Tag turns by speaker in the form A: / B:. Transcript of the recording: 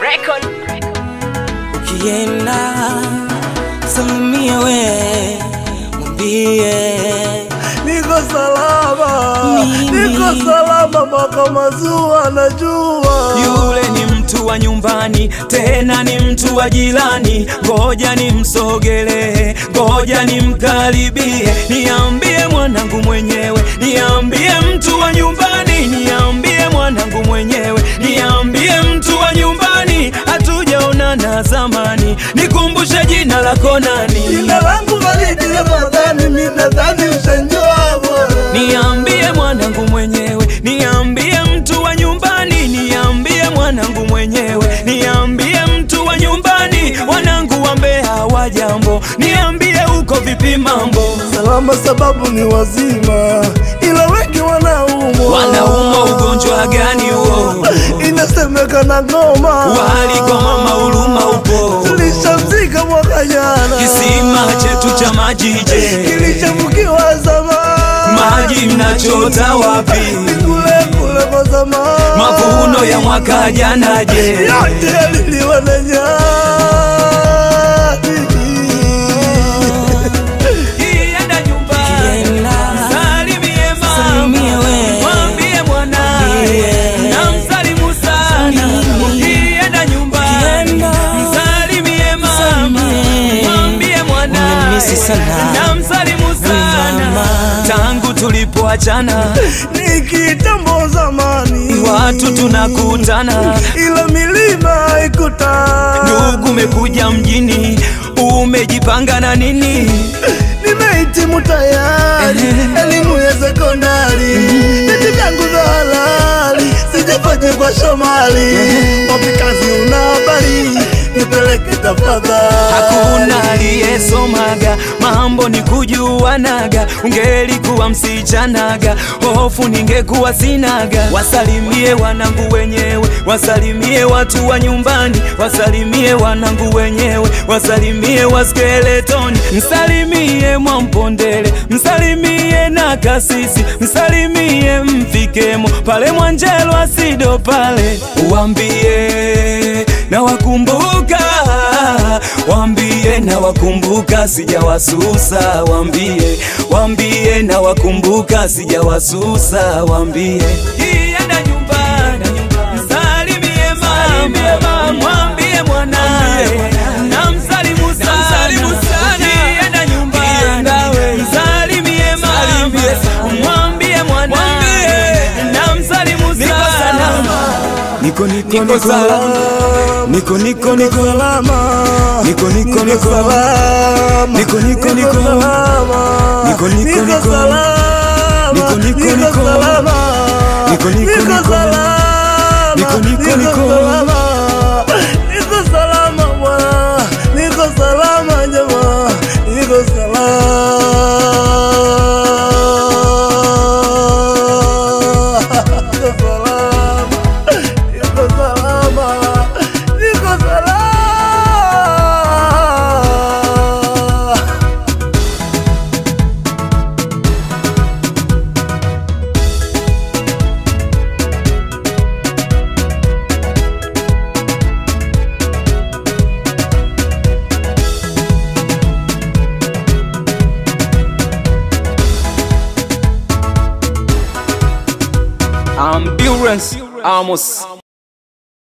A: record.
B: Ukienda salimia we, mwambie
C: Niko salama,
B: Mimi.
C: niko salama mpaka mazua najua.
B: yule ni mtu wa nyumbani, tena ni mtu wa jirani. Ngoja nimsogelee, ngoja nimkaribie, niambie mwanangu mwenyewe, niambie mtu wa nyumbani, niambie mwanangu mwenyewe, niambie mtu wa nyumbani, hatujaonana zamani, nikumbushe jina lako nani?
C: Jina langu Faridi Ramadhani, mimi nadhani ushanjua bwana.
B: Niambie mwanangu mwenyewe, niambie mtu wa nyumbani, niambie mwanangu mwenyewe, niambie mtu wa nyumbani, wanangu wa Mbeya wa jambo, niambie uko vipi mambo?
C: Salama sababu ni wazima, ila wengi wanaumwa.
B: Wanaumwa ugonjwa gani huo?
C: Inasemekana ngoma
B: Waligoma mahuruma upo,
C: tulishamzika mwaka jana,
B: kisima chetu cha maji je,
C: kilishafukiwa zamani,
B: maji mnachota wapi?
C: kule kule kwa zamani,
B: Mavuno ya mwaka jana je?
C: yote yaliliwa na nyani.
B: Kienda nyumbani, salimie mama, mwambie mwanae, namsalimu sana. Kienda nyumbani, salimie mama, mwambie mwanae, namsalimu sana. Tangu tulipoachana,
C: Ni kitambo zamani,
B: watu tunakutana,
C: ila milima haikutana.
B: ndugu umekuja mjini, umejipanga na nini?
C: Nimehitimu tayari elimu ya sekondari, vyeti vyangu vya halali sijafanya kwa Shomali. Wapi kazi una habari, nipeleke tafadhali.
B: Hakuna aliyesomaga mambo ni kujuanaga, ungelikuwa msichanaga, hofu ningekuwa sinaga. Wasalimie wanangu wenyewe, wasalimie watu wa nyumbani, wasalimie wanangu wenyewe, wasalimie wa skeletoni, msalimie Mwampondele, msalimie na kasisi, msalimie mfikemo pale Mwanjelo asido pale, uambie na wakumbuka, wambie na wakumbuka, sijawasusa, wambie, wambie na wakumbuka, sijawasusa, wambie kienda nyumbani, msalimie mama, mwambie mwanae, namsalimu sana, kienda nyumbani, msalimie mama, mwambie mwanae, namsalimu sana. Niko niko niko
C: salama.
B: Niko niko niko
C: salama,
B: Niko niko niko
C: salama,
B: Niko niko niko
C: salama,
B: Niko niko niko
C: salama,
B: Niko niko niko
C: salama,
B: Niko niko
C: niko
B: niko
C: salama,
B: Niko niko niko
C: salama, niko salama bwana, niko salama jamaa, niko salama, niko salama, niko salama, niko salama.
B: Ambulance Amos